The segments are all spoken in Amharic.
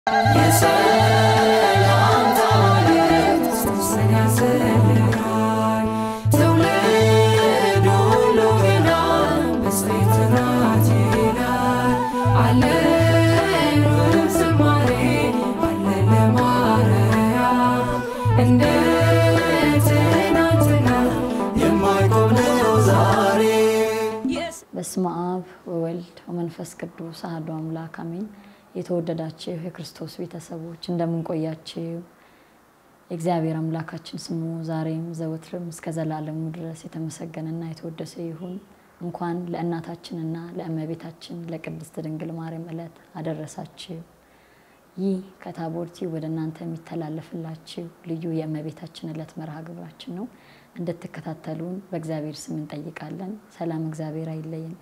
የሰላምታ መልእክት ጽንስን ያዘልላል። ትውልድ ሁሉ ይላል ብፅዕት ናት ይላል። አለን ውብ ዝማሬ አለን ለማርያም እንደ ትናንትና የማይቆም ነው ዛሬ በስመ አብ ወወልድ ወመንፈስ ቅዱስ አሐዱ አምላክ አሜን። የተወደዳችሁ የክርስቶስ ቤተሰቦች እንደምንቆያችሁ የእግዚአብሔር አምላካችን ስሙ ዛሬም ዘወትርም እስከ ዘላለሙ ድረስ የተመሰገነና የተወደሰ ይሁን። እንኳን ለእናታችንና ለእመቤታችን ለቅድስት ድንግል ማርያም ዕለት አደረሳችሁ። ይህ ከታቦርቲ ወደ እናንተ የሚተላለፍላችሁ ልዩ የእመቤታችን ዕለት መርሃ ግብራችን ነው። እንድትከታተሉን በእግዚአብሔር ስም እንጠይቃለን። ሰላም እግዚአብሔር አይለየን።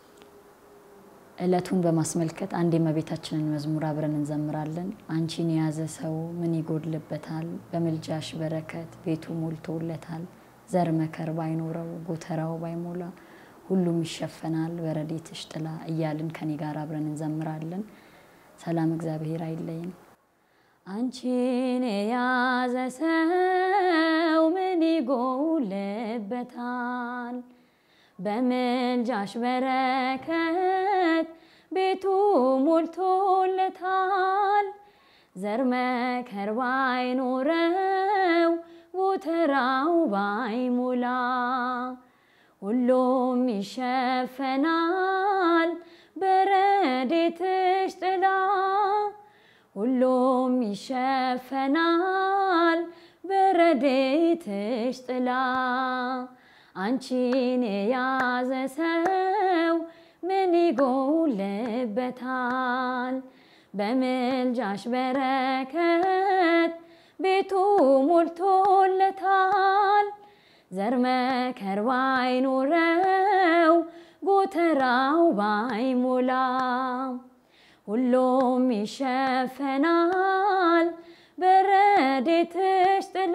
ዕለቱን በማስመልከት አንድ የእመቤታችንን መዝሙር አብረን እንዘምራለን። አንቺን የያዘ ሰው ምን ይጎድልበታል? በምልጃሽ በረከት ቤቱ ሞልቶለታል። ዘር መከር ባይኖረው ጎተራው ባይሞላ ሁሉም ይሸፈናል በረድኤትሽ ጥላ እያልን ከኔ ጋር አብረን እንዘምራለን። ሰላም እግዚአብሔር አይለየን። አንቺን የያዘ ሰው ምን ይጎልበታል? በምልጃሽ በረከት ቤቱ ሞልቶለታል። ዘር መከር ባይኖረው ጎተራው ባይሞላ ሁሉም ይሸፈናል በረድኤትሽ ጥላ ሁሉም ይሸፈናል በረድኤትሽ ጥላ አንቺን የያዘ ሰው ምን ይጎልበታል? በምልጃሽ በረከት ቤቱ ሞልቶለታል። ዘር መከር ባይኖረው ጎተራው ባይሞላ ሁሉም ይሸፈናል በረድኤትሽ ጥላ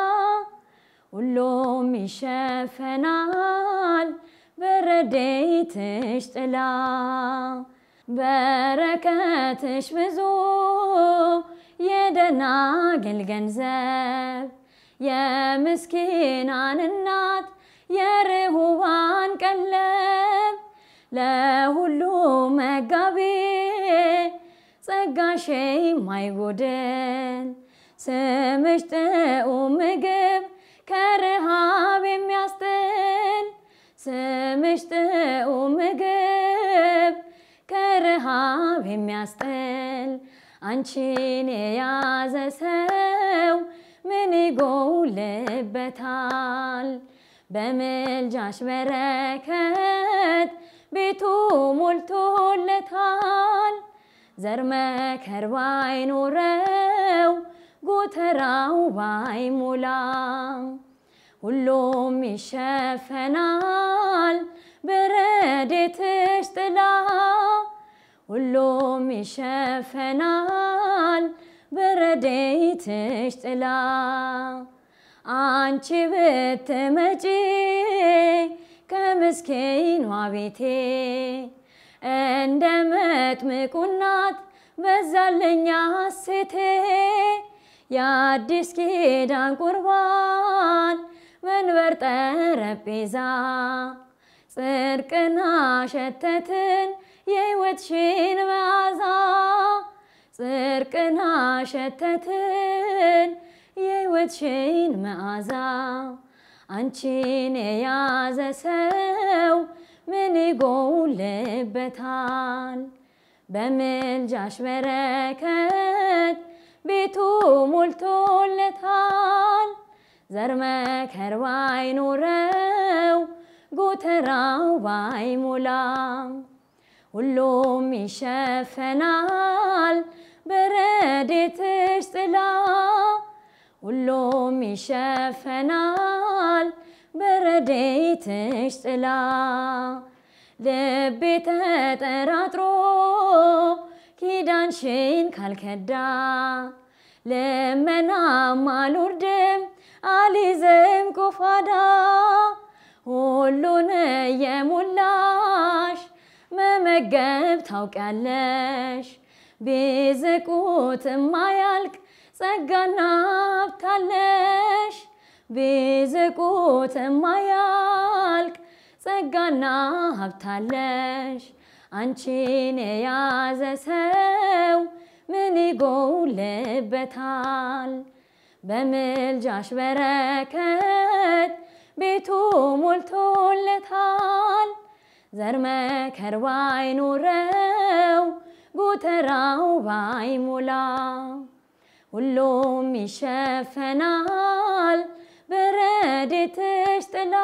ሁሉም ይሸፈናል በረድኤትሽ ጥላ በረከትሽ ብዙ የደናግል ገንዘብ የምስኪናን እናት የርሁባን ቀለብ ለሁሉ መጋቢ ጸጋሽ የማይጎድል ስምሽ ጥዑም ምግብ ከረሃብ የሚያስጥል ስምሽ ጥዑም ምግብ ከረሃብ የሚያስጥል አንቺን የያዘ ሰው ምን ይጎልበታል? በምልጃሽ በረከት ቤቱ ሞልቶለታል። ዘር መከር ባይኖረው ጎተራው ባይሞላ ሁሉም ይሸፈናል በረድኤትሽ ጥላ ሁሉም ይሸፈናል በረድኤትሽ ጥላ አንቺ ብትመጪ ከምስኪኗ ቤቴ እንደ መጥምቁ እናት በዛልኛ ሴቴ የአዲስ ኪዳን ቁርባን መንበር ጠረጴዛ ጽድቅና ሸተትን የሕይወትሽን መዓዛ ጽድቅና ሸተትን የሕይወትሽን መዓዛ አንቺን የያዘ ሰው ምን ይጎልበታል? በምልጃሽ በረከት ቤቱ ሞልቶለታል። ዘር መከር ባይኖረው ጎተራው ባይሞላ ሁሉም ይሸፈናል በረድኤትሽ ጥላ ሁሉም ይሸፈናል በረድኤትሽ ጥላ ልቤ ተጠራጥሮ ኪዳንሽን ካልከዳ ልመናም አልወርድም አልይዝም ቆፋዳ ሁሉን የሞላሽ መመገብ ታውቂያለሽ ቢዝቁት የማያልቅ ጸጋና ሀብታለሽ ቢዝቁት የማያልቅ ጸጋና ሀብታለሽ አንቺን የያዘ ሰው ምን ይጎልበታል? በምልጃሽ በረከት ቤቱ ሞልቶለታል። ዘር መከር ባይኖረው ጎተራው ባይሞላ ሁሉም ይሸፈናል በረድኤትሽ ጥላ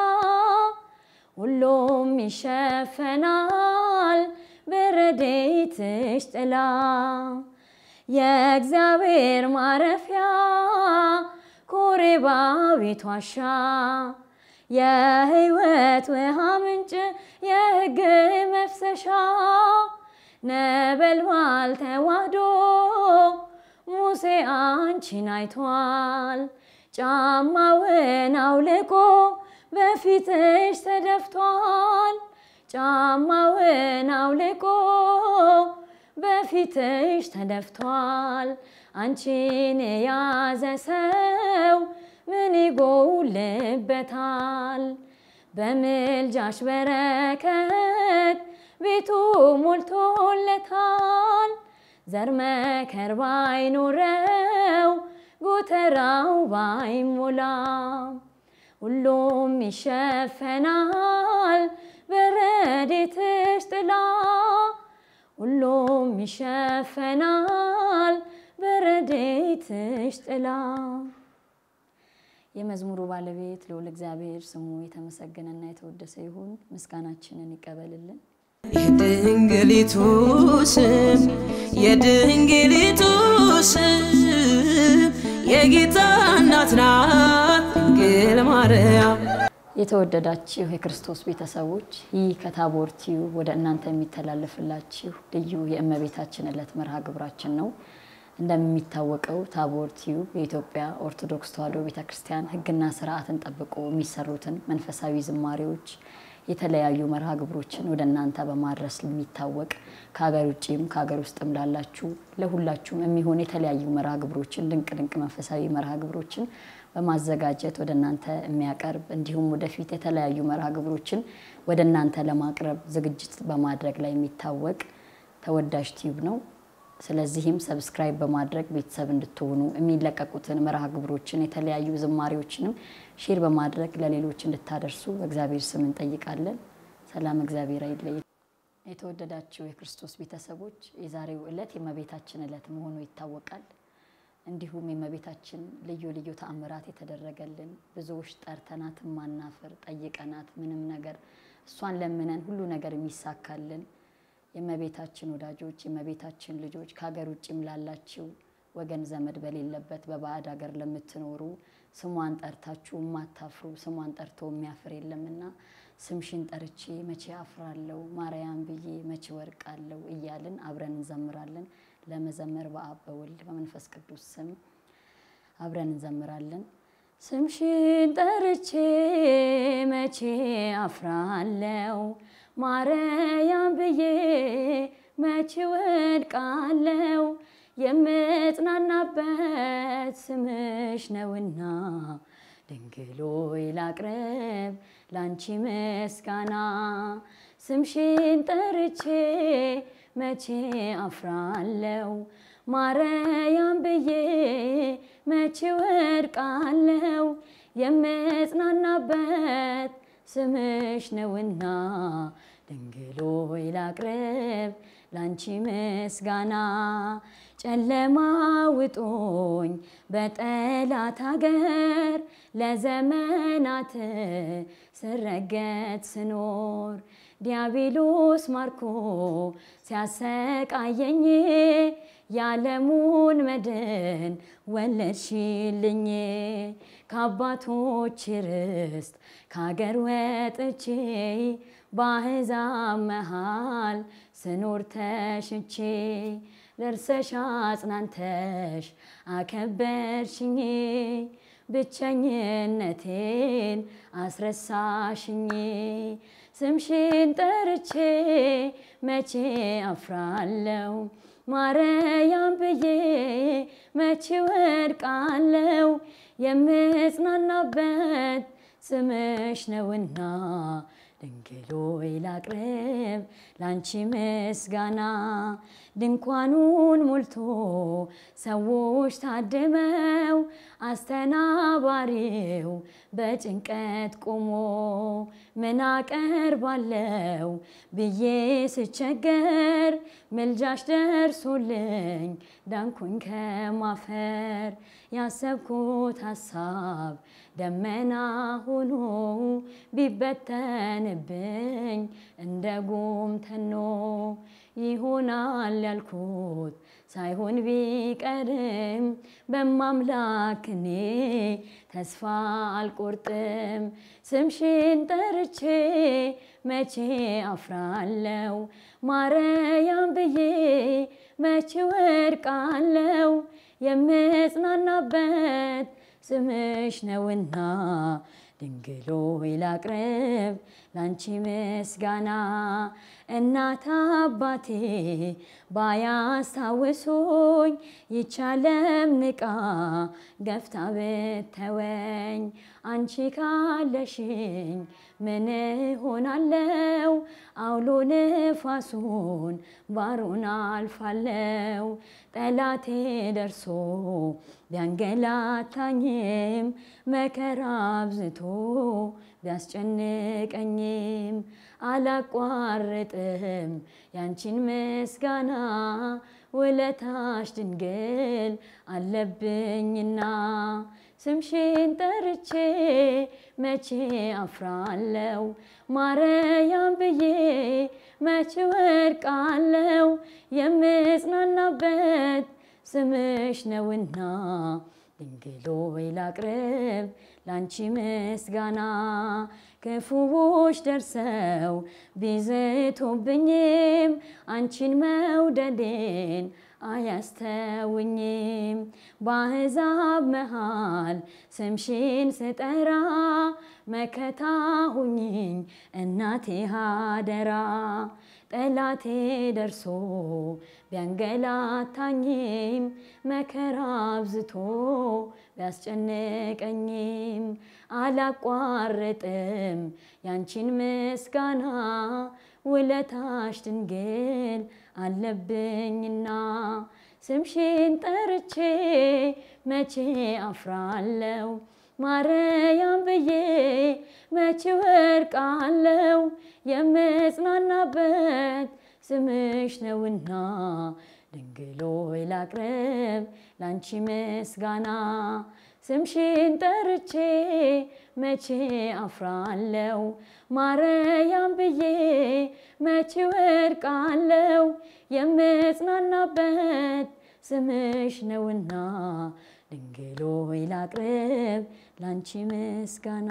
ሁሉም ይሸፈናል በረድኤትሽ ጥላ የእግዚአብሔር ማረፊያ ኮሬባ ቤት ዋሻ የሕይወት ውሃ ምንጭ የሕግ መፍሰሻ ነበልባል ተዋህዶ ሙሴ አንቺን አይቷል። ጫማውን አውልቆ በፊትሽ ተደፍቷል። ጫማውን አውልቆ በፊትሽ ተደፍቷል። አንቺን የያዘ ሰው ምን ይጎልበታል? በምልጃሽ በረከት ቤቱ ሞልቶለታል። ዘር መከር ባይኖረው ጎተራው ባይሞላ ሁሉም ይሸፈናል በረድኤትሽ ጥላ ሁሉም ይሸፈናል በረድኤትሽ ጥላ። የመዝሙሩ ባለቤት ልዑል እግዚአብሔር ስሙ የተመሰገነና የተወደሰ ይሁን። ምስጋናችንን ይቀበልልን። የድንግሊቱ ስም የድንግሊቱ ስም የጌታ እናት ናት ድንግል ማርያም። የተወደዳችሁ የክርስቶስ ቤተሰቦች ይህ ከታቦር ቲዩብ ወደ እናንተ የሚተላለፍላችሁ ልዩ የእመቤታችን ዕለት መርሃ ግብራችን ነው። እንደሚታወቀው ታቦር ቲዩብ የኢትዮጵያ ኦርቶዶክስ ተዋሕዶ ቤተክርስቲያን ሕግና ስርዓትን ጠብቆ የሚሰሩትን መንፈሳዊ ዝማሬዎች የተለያዩ መርሃ ግብሮችን ወደ እናንተ በማድረስ የሚታወቅ ከሀገር ውጭም ከሀገር ውስጥም ላላችሁ ለሁላችሁም የሚሆን የተለያዩ መርሃ ግብሮችን ድንቅ ድንቅ መንፈሳዊ መርሃ ግብሮችን በማዘጋጀት ወደ እናንተ የሚያቀርብ እንዲሁም ወደፊት የተለያዩ መርሃ ግብሮችን ወደ እናንተ ለማቅረብ ዝግጅት በማድረግ ላይ የሚታወቅ ተወዳጅ ቲዩብ ነው። ስለዚህም ሰብስክራይብ በማድረግ ቤተሰብ እንድትሆኑ የሚለቀቁትን መርሃ ግብሮችን የተለያዩ ዝማሬዎችንም ሼር በማድረግ ለሌሎች እንድታደርሱ በእግዚአብሔር ስም እንጠይቃለን። ሰላም እግዚአብሔር አይለይ። የተወደዳችሁ የክርስቶስ ቤተሰቦች የዛሬው ዕለት የእመቤታችን ዕለት መሆኑ ይታወቃል። እንዲሁም የእመቤታችን ልዩ ልዩ ተአምራት የተደረገልን ብዙዎች ጠርተናት ማናፍር ጠይቀናት ምንም ነገር እሷን ለምነን ሁሉ ነገር የሚሳካልን የእመቤታችን ወዳጆች የእመቤታችን ልጆች ከሀገር ውጭም ላላችሁ ወገን ዘመድ በሌለበት በባዕድ ሀገር ለምትኖሩ ስሟን ጠርታችሁ የማታፍሩ ስሟን ጠርቶ የሚያፍር የለምና ስምሽን ጠርቼ መቼ አፍራለሁ ማርያም ብዬ መቼ ወርቃለሁ እያልን አብረን እንዘምራለን። ለመዘመር በአብ በወልድ በመንፈስ ቅዱስ ስም አብረን እንዘምራለን። ስምሽን ጠርቼ መቼ አፍራለሁ ማርያም ብዬ መቼ ወድቃለሁ የምጽናናበት ስምሽ ነውና ድንግሎይ ላቅርብ ላንቺ ምስጋና ስምሽን ጠርቼ መቼ አፍራለሁ ማርያም ብዬ መቼ ወድቃለሁ የምጽናናበት ስምሽ ነውና ድንግሎይ ላቅርብ ላንቺ ምስጋና ጨለማ ውጦኝ በጠላት ሀገር ለዘመናት ስረገጥ ስኖር ዲያብሎስ ማርኮ ሲያሰቃየኝ የዓለሙን መድን ወለድሽልኝ ከአባቶች ርስት ከሀገር ወጥቼ በአሕዛብ መሃል ስኖር ተሽቼ ደርሰሽ አጽናንተሽ አከበርሽኝ ብቸኝነቴን አስረሳሽኝ ስምሽን ጠርቼ መቼ አፍራለሁ ማርያም ብዬ መቼ ወድቃለው የምጽናናበት ስምሽ ነውና ድንግል ሆይ ላቅርብ ላንቺ ምስጋና ድንኳኑን ሞልቶ ሰዎች ታድመው አስተናባሪው በጭንቀት ቆሞ ምን አቀርባለው ብዬ ስቸገር ምልጃሽ ደርሶልኝ ዳንኩኝ ከማፈር ያሰብኩት ሀሳብ ደመና ሆኖ ቢበተንብኝ እንደ ጉም ተኖ ይሆናል ያልኩት ሳይሆን ቢቀርም በማምላክ እኔ ተስፋ አልቆርጥም። ስምሽን ጠርቼ መቼ አፍራለው? ማርያም ብዬ መቼ ወድቃለው? የምጽናናበት ስምሽ ነውና ድንግል ሆይ ላቅርብ ላንቺ ምስጋና እናት አባቴ ባያስታውሱኝ ይቻለም ንቃ ገፍታ ብተወኝ አንቺ ካለሽኝ ምን ሆናለው? አውሎ ንፋሱን ባሩን አልፋለው። ጠላቴ ደርሶ ቢያንገላታኝም መከራ አብዝቶ ቢያስጨንቀኝም አላቋርጥም ያንቺን ምስጋና ውለታሽ ድንግል አለብኝና ስምሽን ጠርቼ መቼ አፍራለው? ማርያም ብዬ መቼ ወድቃለው? የምጽናናበት ስምሽ ነውና ድንግል ሆይ ላቅርብ ላንቺ ምስጋና ክፉዎች ደርሰው ቢዝቱብኝም አንቺን መውደዴን አያስተውኝም። በአሕዛብ መሃል ስምሽን ስጠራ መከታ ሁኝኝ እናቴ አደራ። ጠላቴ ደርሶ ቢያንገላታኝም መከራ አብዝቶ ቢያስጨንቀኝም አላቋርጥም ያንቺን ምስጋና ውለታሽ ድንግል አለብኝና ስምሽን ጠርቼ መቼ አፍራለው? ማርያም ብዬ መቼ ወድቃለው? የምጽናናበት ስምሽ ነውና ድንግል ሆይ ላቅርብ ላንቺ ምስጋና ስምሽን ጠርቼ መቼ አፍራለው? ማርያም ብዬ መቼ ወድቃለው? የምጽናናበት ስምሽ ነውና ድንግል ሆይ ላቅርብ ላንቺ ምስጋና።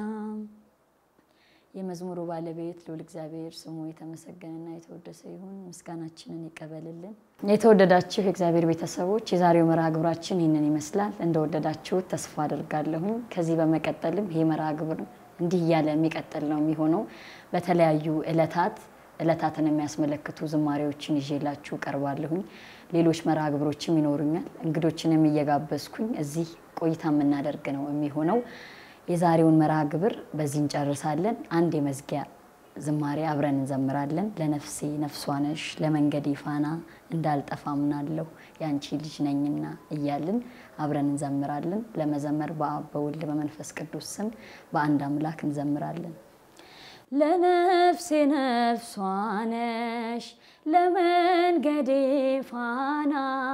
የመዝሙሩ ባለቤት ልዑል እግዚአብሔር ስሙ የተመሰገነና የተወደሰ ይሁን። ምስጋናችንን ይቀበልልን። የተወደዳችሁ የእግዚአብሔር ቤተሰቦች የዛሬው መርሃ ግብራችን ይህንን ይመስላል። እንደወደዳችሁት ተስፋ አድርጋለሁኝ። ከዚህ በመቀጠልም ይህ መርሃ ግብር እንዲህ እያለ የሚቀጥል ነው የሚሆነው። በተለያዩ እለታት እለታትን የሚያስመለክቱ ዝማሬዎችን ይዤላችሁ ቀርባለሁኝ። ሌሎች መርሃ ግብሮችም ይኖሩኛል። እንግዶችንም እየጋበዝኩኝ እዚህ ቆይታ የምናደርግ ነው የሚሆነው። የዛሬውን መርሃ ግብር በዚህ እንጨርሳለን። አንድ የመዝጊያ ዝማሬ አብረን እንዘምራለን። ለነፍሴ ነፍሷ ነሽ፣ ለመንገዴ ፋና እንዳልጠፋ ምናለሁ ያንቺ ልጅ ነኝና እያልን አብረን እንዘምራለን። ለመዘመር በአብ በወልድ በመንፈስ ቅዱስ ስም በአንድ አምላክ እንዘምራለን። ለነፍሴ ነፍሷ ነሽ ለመንገዴ ፋና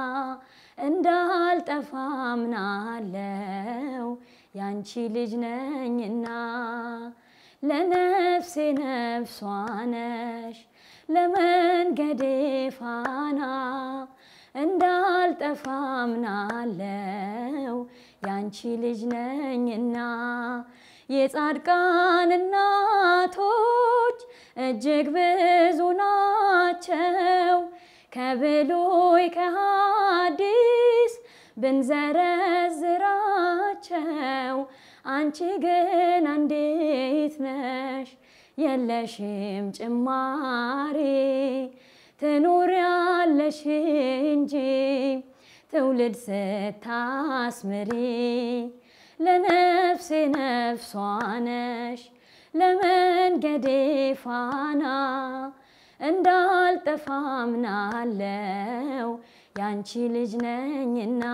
እንዳልጠፋ ምናለው ያንቺ ልጅ ነኝና ለነፍሴ ነፍሷ ነሽ ለመንገዴ ፋና እንዳልጠፋ ምናለው ያንቺ ልጅ ነኝና የጻድቃን እናቶች እጅግ ብዙ ናቸው። ከብሉይ ከሐዲስ ብንዘረዝራቸው አንቺ ግን አንዲት ነሽ የለሽም ጭማሪ ትኖሪያለሽ እንጂ ትውልድ ስታስምሪ ለነፍሴ ነፍሷ ነሽ ለመንገዴ ፋና እንዳልጠፋ አምናለው ያንቺ ልጅ ነኝና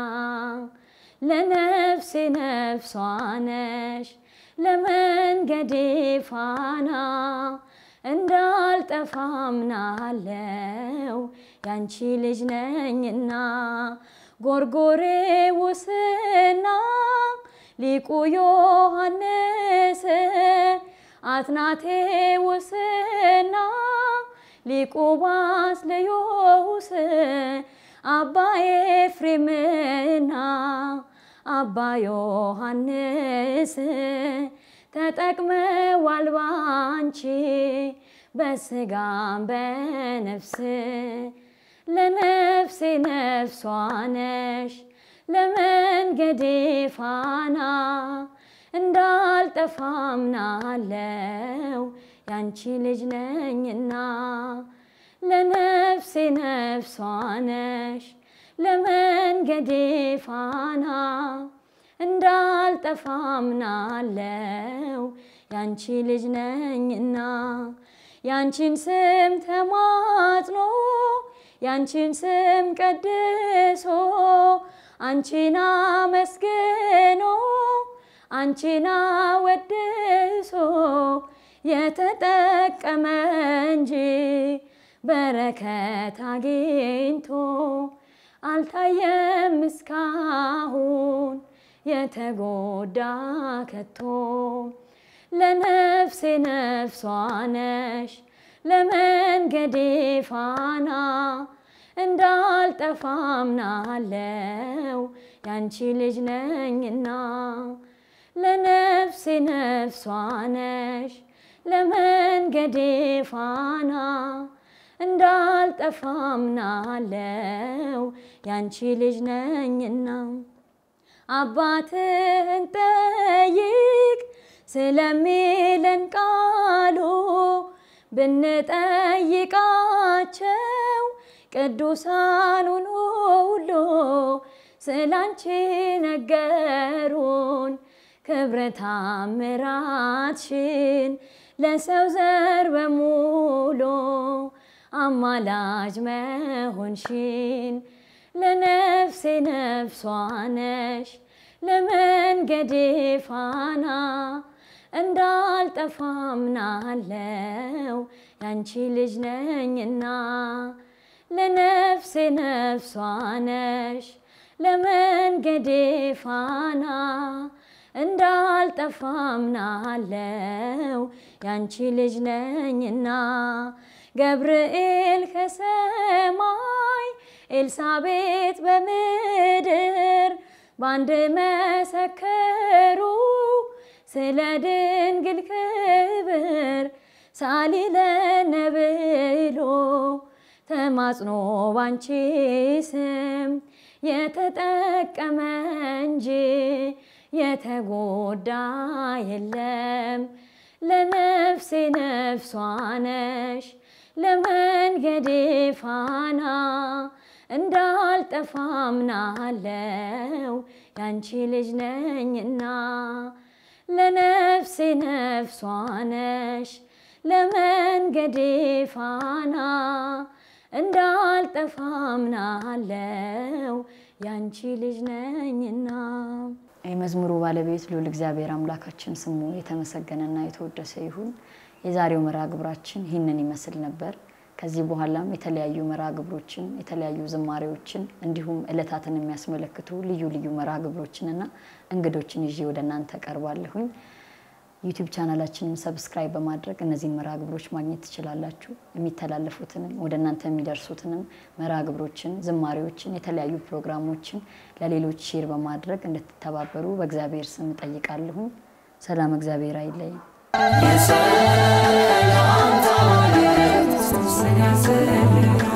ለነፍሴ ነፍሷ ነሽ ለመንገዴ ፋና እንዳልጠፋ አምናለው ያንቺ ልጅ ነኝና ጎርጎሬዎስና ሊቁ ዮሐንስ አትናቴዎስና ሊቁ ባስልዮስ አባ ኤፍሬምና አባ ዮሐንስ ተጠቅመዋል ባንቺ በስጋም በነፍስ ለነፍሴ ነፍሷ ነሽ ለመንገዴ ፋና እንዳልጠፋ አምናለው ያንቺ ልጅ ነኝና ለነፍሴ ነፍሷ ነሽ ለመንገዴ ፋና እንዳልጠፋ አምናለው ያንቺ ልጅ ነኝና ያንቺን ስም ተማጽኖ ያንቺን ስም ቀድሶ አንቺን አመስግኖ አንቺን አወድሶ የተጠቀመ እንጂ በረከት አግኝቶ አልታየም እስካሁን የተጎዳ ከቶ ለነፍሴ ነፍሷ ነሽ ለመንገዴ ፋና እንዳልጠፋ አምናለው ያንቺ ልጅ ነኝና ለነፍሴ ነፍሷ ነሽ ለመንገዴ ፋና እንዳልጠፋ አምናለው ያንቺ ልጅ ነኝና አባትህን ጠይቅ ስለሚለን ቃሉ ብንጠይቃቸው ቅዱሳኑን ሁሉ ስላንቺ ነገሩን ክብረ ታምራትሽን ለሰው ዘር በሙሉ አማላጅ መሆንሽን ለነፍሴ ነፍሷ ነሽ ለመንገዴ ፋና እንዳልጠፋ አምናለው ያንቺ ልጅ ነኝና ለነፍሴ ነፍሷ ነሽ ለመንገዴ ፋና እንዳልጠፋ አምናለው ያንቺ ልጅ ነኝና ገብርኤል ከሰማይ ኤልሳቤጥ በምድር በአንድ መሰከሩ ስለ ድንግል ክብር ሳሊለነ ብሎ ተማጽኖ ባንቺ ስም የተጠቀመ እንጂ የተጎዳ የለም። ለነፍሴ ነፍሷ ነሽ ለመንገዴ ፋና እንዳልጠፋ አምናለው ያንቺ ልጅ ነኝና ለነፍሴ ነፍሷ ነሽ ለመንገዴ ፋና እንዳልጠፋ አምናለው ያንቺ ልጅ ነኝና። የመዝሙሩ ባለቤት ልዑል እግዚአብሔር አምላካችን ስሙ የተመሰገነና የተወደሰ ይሁን። የዛሬው መርሃ ግብራችን ይህንን ይመስል ነበር። ከዚህ በኋላም የተለያዩ መርሃ ግብሮችን የተለያዩ ዝማሬዎችን እንዲሁም እለታትን የሚያስመለክቱ ልዩ ልዩ መርሃ ግብሮችንና እንግዶችን ይዤ ወደ እናንተ ቀርባለሁኝ። ዩቲዩብ ቻናላችንን ሰብስክራይብ በማድረግ እነዚህን መርሃ ግብሮች ማግኘት ትችላላችሁ። የሚተላለፉትንም ወደ እናንተ የሚደርሱትንም መርሃ ግብሮችን፣ ዝማሬዎችን፣ የተለያዩ ፕሮግራሞችን ለሌሎች ሼር በማድረግ እንድትተባበሩ በእግዚአብሔር ስም እጠይቃለሁኝ። ሰላም፣ እግዚአብሔር አይለይም። የሰላምታ ማለት ሶስት ያስልኛል